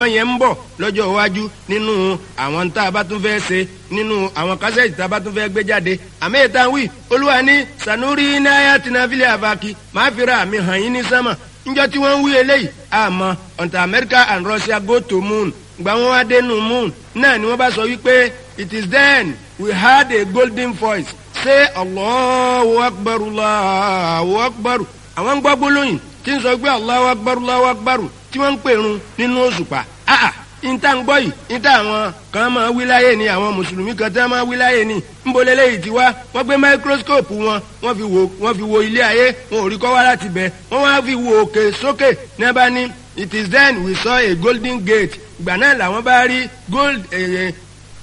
yẹn ń bọ̀ lọ́jọ́ iwájú nínú àwọn tá a bá tún fẹ́ ṣe nínú àwọn kásẹ̀tì tá a bá tún fẹ́ gbé jáde àmì ìta wí olúwa ní sanuri náírà tìǹbìlì àbákí máa fi ra àmì hàn yín ní sánmà níjọ́ tí wọ́n ń wí eléyìí àmọ́ until America and Russia go to moon gba wọn wá dénú moon náà ni wọ́n bá sọ wípé it is then we heard a golden voice say Allahu akbar Allahu akbar àwọn gbọ́ gbólóyìn tí ń sọ pé Allahu akbar Allahu akbar tí wọ́n ń pèrun nínú òṣùpá ah níta ń gbọ́ yìí níta àwọn kan máa wí láyé ni àwọn mùsùlùmí kan tí wọ́n máa wí láyé ni ńbọ̀lẹ́ lẹ́yìn tí wá wọ́n gbé máíkróskóòpù wọn wọ́n fi wo wọ́n fi wo ilé ayé wọn ò rí kọ́ wá láti bẹ̀ wọ́n wá fi wo òkè sókè ní bá ní it is then we saw a golden gate ìgbà náà làwọn bá rí gold eh,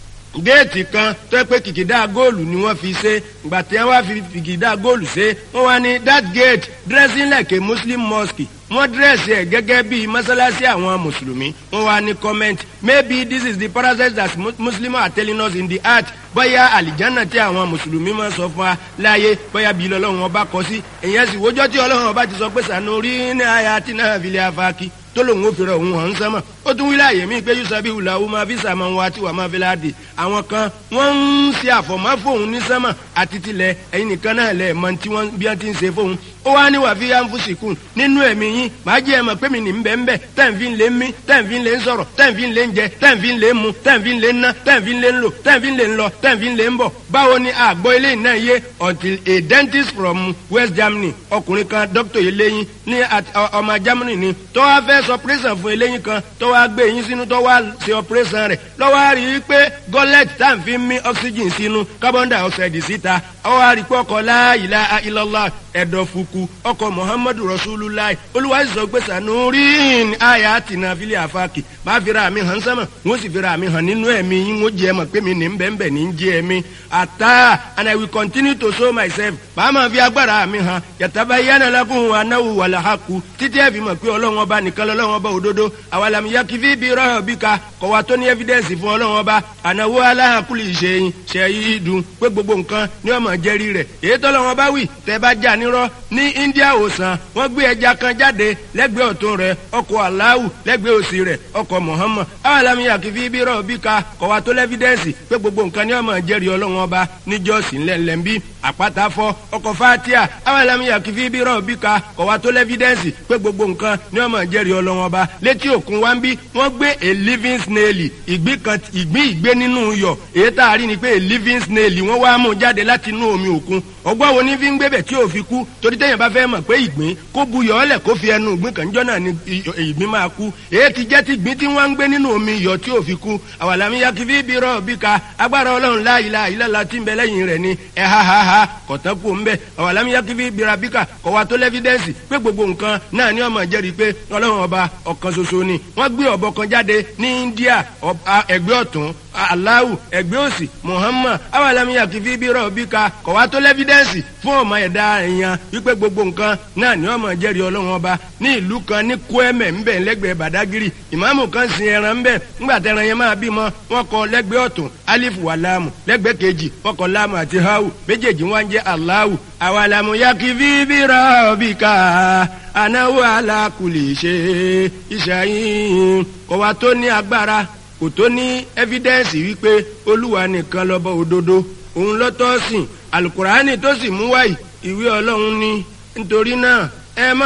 géètì kan tó yẹ pé kìkìdá góòlù ni wọ́n fi ṣe ìgbà tí wọ́n wá fi kìkìdá góòlù ṣe wọ́n wá ní that gate dressing like a muslim mosque wọ́n dírẹ́sì ẹ̀ gẹ́gẹ́ bíi mọ́sálásí àwọn mùsùlùmí wọ́n wá ní comment maybe this is the parasite that muslims are telling us in the heart bóyá àlìjánà tí àwọn mùsùlùmí máa sọ fún wa láàyè bóyá bíi lọ́lọ́run ọba kọ sí èyàn sì wójọ́ tí ọlọ́run ọba ti sọ pé sànú rí ní àyà tí náà fi lè afáàkì tó lòun ò fèrè òun hàn sánmà ó tún wílẹ̀ àyè mí pé yusabi wùlà ó máa fi sàmà wá tí wàá máa fi láàdì àwọn kan wọ́n ń ṣe àfọ̀mọ́ fóun ní sánmà àti tilẹ̀ ẹ̀yin nìkan náà lẹ̀ mọ tí wọ́n bí wọ́n ti ń ṣe fóun ó wá ní wàá fi yá ń fún sìkún nínú ẹ̀mí yín màá jẹ́ ẹ mọ̀ pé mi ní bẹ́ẹ̀ bẹ́ẹ̀ tẹ́ǹfì ń lé mí tẹ́ǹfì ń lé ń sọ̀rọ̀ tẹ́ǹfì ń lé ń jẹ tẹ́ǹfì ń lé ń mu tẹ́ǹfì ń lé ń ná tẹ́ǹfì ń lé ń lò tẹ́ǹfì ń lé ń lọ tẹ́ǹfì ń lé ń bọ̀ báwo ni àgbọ̀ ilé náà yé until a dentist from West Germany ọkùnrin kan doctor eléyín ní ọmọ Germany ni tó wá fẹ́ sọ operation fún eléyín kan tó wá gbé eyín sínú tó wá ṣe operation rẹ̀ lọ́wọ́ rí i pé gọ́lẹ́tì tá à ń fi mí oxygen sínú carbon dioxide síta ọwọ́ àrí pé ọkọ̀ la ilaha illallah ẹ̀dọ̀ fukù ọkọ̀ muhammadu rasulullah olúwa sọ pé sanurin aya tina fili afaki máa fi ra mi hàn sánmà wọ́n sì fi ra mi hàn nínú ẹ̀mí yín wọ́n jẹ́ ẹ mọ̀ pé mi ní bẹ́ẹ̀nbẹ́ ní jẹ́ ẹ̀mí ata and i will continue to show myself màá máa fi agbára mi hàn yàtàbá yánà lakum anáwó wàlà haku títí ẹ̀ fi mọ̀ pé ọlọ́run ọba nìkan lọ́lọ́run ọba òdodo àwàlàm yakifi bí rọ́ọ̀ bí ka kọ̀ wá tó ní evidence fún ọlọ́run ọba ànáwó aláhàkúlì ìṣẹ̀yìn ṣẹ̀yìn dùn pé gbogbo nǹkan ni ọmọ jẹ́rí rẹ̀ èyí tọ́lọ́run ọba wì tẹ́ bá jà nírọ́ ní India òsàn wọ́n gbé ẹja kan jáde lẹ́gbẹ̀ẹ́ ọ̀tún rẹ̀ ọkọ̀ aláwù lẹ́gbẹ̀ẹ́ òsì rẹ̀ ọkọ̀ Muhammad àwàlàm yakifi bí rọ́ọ̀ bí ka kọ̀ wá tó lẹ́fídẹ́ǹsì pé gbogbo nǹkan ni ọmọ jẹ́rí ọlọ́run ọba níjọ́sí ńlẹ̀ńlẹ̀ńbí àpáta fọ́ ọkọ̀ fatia àwàlàm yakifi bí rọ́ọ̀ bí ka kọ̀ wá tó lẹ́fídẹ́ǹsì pé gbogbo nǹkan ni ọmọ jẹ́rí ọlọ́run ọba létí òkun wá ń bí wọ́n gbé a living snail ìgbín kan ìgbín ìgbé nínú iyọ̀ èyí tá a rí ni pé a living snail wọ́n wá mú jáde láti inú omi òkun ọgbọ́n wo ní fi ń gbébẹ̀ tí ò fi kú torí téèyàn bá fẹ́ mọ̀ pé ìgbín kó buyọ̀ ọ́lẹ̀ kó fi ẹnu ìgbín kan jọ́ náà ni ìgbín máa kú èyí ti jẹ́ ti ìgbín tí wọ́n ń gbé nínú omi iyọ̀ tí ò fi kú àwàlámi yakifi bí rọ̀ bí ka agbára ọlọ́run la ilaha illallah tí ń bẹ lẹ́yìn rẹ̀ ni ẹ̀ ha ha ha kọ̀tán kú ń bẹ̀ àwàlámi yakifi bí rabika kọ̀ wa tó lẹ́fídẹ́ǹsì pé gbogbo nǹkan náà ni ọmọ jẹ́rìí pé ọlọ́run ọba ọ̀kan ṣoṣo ni wọ́n gbé ọ̀bọ kan jáde ní India ẹgbẹ́ ọ̀tún aláwù ẹgbẹ́ òsì Muhammad awàlámiyà kìfí bí rọ̀bì ka kọ̀ wá tó lẹ́fídẹ́ǹsì fún ọmọ ẹ̀dá èèyàn wípé gbogbo nǹkan náà ni ọmọ jẹ́rìí ọlọ́run ọba ní ìlú kan ní Kwẹ́mẹ̀ ńbẹ̀ lẹ́gbẹ̀ẹ́ Badagiri ìmáàmù kan sin ẹran ńbẹ̀ ńgbà tẹran yẹn máa bímọ wọn kọ lẹ́gbẹ̀ẹ́ ọ̀tún alif wà láàmù lẹ́gbẹ̀ẹ́ kejì wọn kọ láàmù àti hawu méjèèjì wọn jẹ́ aláwù awàlámiyà kìfí bí rọ̀bì ka anáwó alákùlì ṣe ìṣàyìn kọ̀ wá tó ní agbára kò tó ní ẹ́fídẹ́ǹsì wípé olúwa nìkan lọ́bọ̀ òdodo òun lọ́tọ́ sìn alukurani tó sì mú wáyì ìwé ọlọ́run ni nítorí náà ẹ má